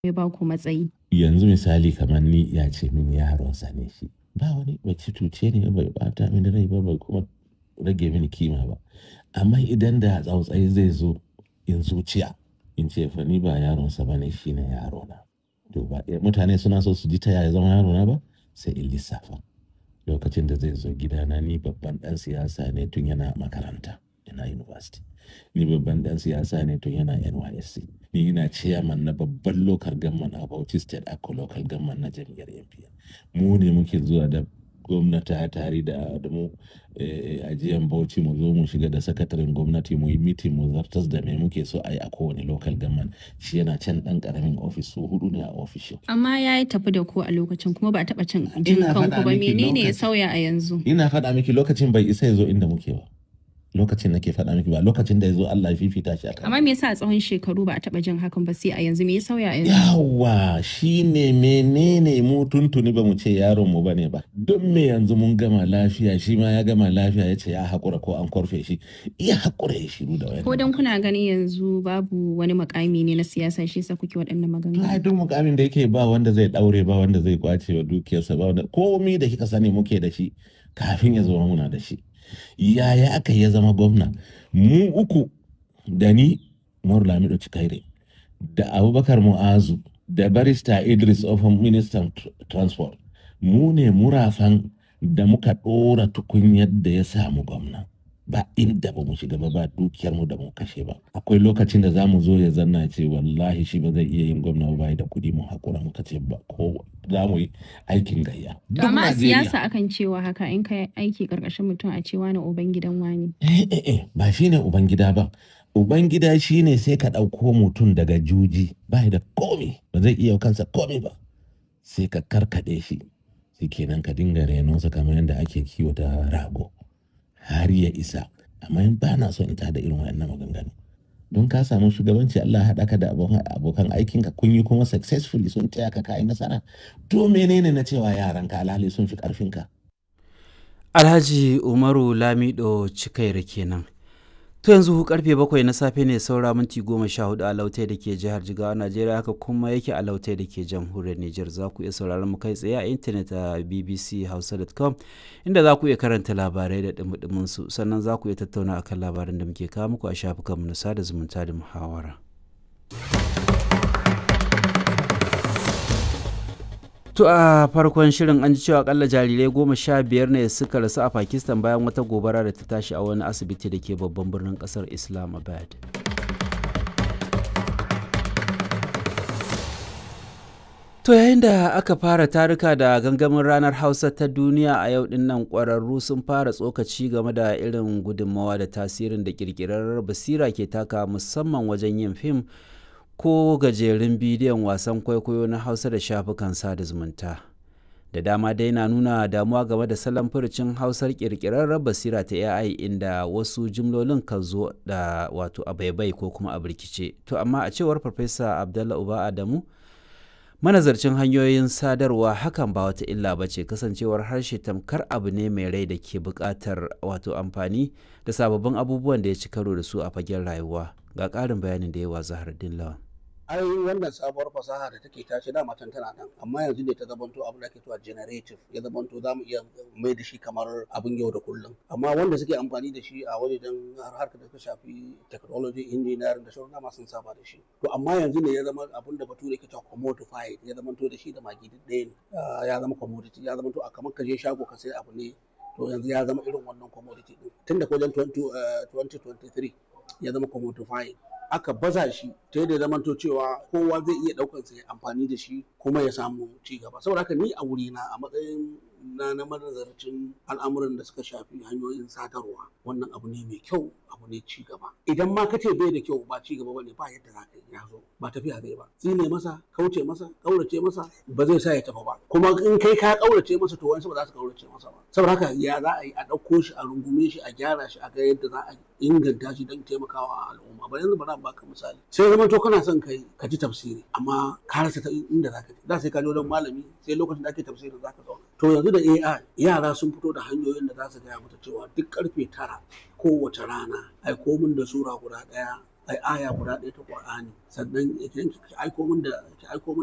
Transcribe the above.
ya ba ku matsayi. yanzu misali kamar ni ya ce min yaronsa ne shi ba wani bai ci tuce ne bai bata mini rai ba bai kuma rage mini kima ba amma idan da tsautsayi zai zo in zuciya in ce fa ni ba yaronsa ba ne shi ne yarona to ba mutane suna so su ji ta yaya zama yarona ba sai in lissafa lokacin da zai zo gidana ni babban dan siyasa ne tun yana makaranta yana university ni babban dan siyasa ne tun yana nysc ni ina chairman na babban local government a bauchi state ako local government na jam'iyyar npn mu ne muke zuwa da gwamnati tare da da mu ajiyan bauchi mu zo mu shiga da sakataren gwamnati mu yi meeting mu zartas da me muke so a yi a kowane local government shi yana can dan karamin ofis su hudu ne a ofishin Amma ya yi tafi da ku a lokacin kuma ba a taɓa cin Ina jin kanku faɗa ba miki menene ya lokacin- sauya a yanzu? ina faɗa miki lokacin bai isa ya zo inda muke ba lokacin nake faɗa miki ba lokacin da ya zo Allah ya fifita shi akan Amma me yasa a tsawon shekaru ba a taɓa jin hakan ba sai a yanzu me ya sauya a yanzu? yawa shine menene mu tuntuni ba mu ce yaron mu bane ba don me yanzu mun gama lafiya shi ma ya gama lafiya ya ce ya haƙura ko an korfe shi iya haƙura ya shiru da wani Ko dan kuna ganin yanzu babu wani makami ne na siyasa shi yasa kuke waɗannan ai maganganu? duk mukamin da yake ba wanda zai daure ba wanda zai kwace wa dukiyarsa ba wanda komi da kika sani muke da shi kafin ya zama muna da shi yaya aka ya zama gwamna mu uku da ni Umaru Lamido Cikaire da Abubakar Mu'azu da barista Idris Ofan ministan tr- transport mu ne murafan da muka ɗora tukunyar da ya samu gwamna ba inda ba mu shiga ba ba dukiyar mu da mu kashe ba akwai lokacin da za mu zo ya zanna ce wallahi shi ba zai iya yin gwamna ba bai da kuɗi mu hakura muka ce ba ko za mu yi aikin gayya To Duk amma a Najeriya. siyasa akan cewa haka in ka aiki karkashin mutum a cewa na uban gidan wani. Eh, eh, eh, ba shi ne Ubangida ba. Ubangida shi ne sai ka ɗauko mutum daga juji ba da komi ba zai iya kansa komi ba. Sai ka karkaɗe shi, sai kenan ka dinga renonsa kamar yadda ake kiwata rago har ya isa. Amma in ba na son in tada irin wayannan maganganu. Don ka samu shugabanci Allah ya haɗa ka da abokan abokan aikinka kun yi kuma successfully sun taya ka kayi nasara. To menene na cewa yaranka alhali sun fi ƙarfinka? Alhaji Umaru Lamido Cikaira kenan. To yanzu karfe bakwai na safe ne saura minti goma sha hudu a lautai da ke jihar Jigawa Najeriya haka kuma yake a lautai da ke jamhuriyar Nijar za ku iya sauraron mu kai tsaye a intanet a bbchausa.com inda za ku iya karanta labarai da dumudumin su sannan za ku iya tattauna akan labaran da muke kawo muku a shafukanmu na sada zumunta da muhawara. To a farkon shirin an ji cewa akalla jarirai goma sha biyar ne suka rasu a Pakistan bayan wata gobara da ta tashi a wani asibiti da ke babban birnin kasar Islamabad. To yayin da aka fara taruka da gangamin ranar Hausa ta duniya a yau din nan ƙwararru sun fara tsokaci game da irin gudunmawa da tasirin da ƙirƙirar basira ke taka musamman wajen yin fim ko gajerun bidiyon wasan kwaikwayo na hausa da shafukan sada zumunta da dama dai na nuna damuwa game da salon furucin hausar kirkirar basira ta ai inda wasu jimlolin kan zo da wato a baibai ko kuma a birkice to amma a cewar farfesa abdallah uba adamu manazarcin hanyoyin sadarwa hakan ba wata illa ba ce kasancewar harshe tamkar abu ne mai rai da ke buƙatar wato amfani da sababbin abubuwan da ya ci karo da su a fagen rayuwa ga ƙarin bayanin da yawa zahar dillawan ai wannan sabuwar fasaha da take tashi da matan tana nan amma yanzu ne ta zamanto abin da ake cewa generative ya zamanto za mu iya mai da shi kamar abin yau da kullum amma wanda suke amfani da shi a wajen har harkar da ta shafi technology engineering da sauran dama sun saba da shi to amma yanzu ne ya zama abin da bature ke cewa commodified ya zamanto da shi da magi duk ɗaya ne Ah, ya zama commodity ya zamanto a kamar ka je shago ka sai abu ne to yanzu ya zama irin wannan commodity din tun da wajen 20, eh, 2023 ya zama commodified aka baza shi ta yadda ya zamanto cewa kowa zai iya ɗaukar sa ya amfani da shi kuma ya samu ci gaba saboda haka ni a wurina a matsayin na na manazarcin al'amuran da suka shafi hanyoyin sadarwa wannan abu ne mai kyau abu ne ci gaba idan ma kace bai da kyau ba ci gaba bane ba yadda za ka yi ya zo ba tafiya zai ba tsine masa kauce masa kaurace masa ba zai sa ya tafi ba kuma in kai ka kaurace masa to wani ba za su kaurace masa ba saboda haka ya za a yi a ɗauko shi a rungume shi a gyara shi a ga yadda za a inganta shi don taimakawa al'umma ba yanzu bari baka misali sai zama to kana son kai ka ji tafsiri amma ka rasa ta inda za ka ji da sai ka je wajen malami sai lokacin da ake tafsirin za ka zauna to yanzu da AI yara sun fito da hanyoyin da za su gaya mata cewa duk karfe tara kowace rana ai komin da sura guda ɗaya ai aya guda ɗaya ta Qur'ani sannan idan ki aiko min da ki aiko min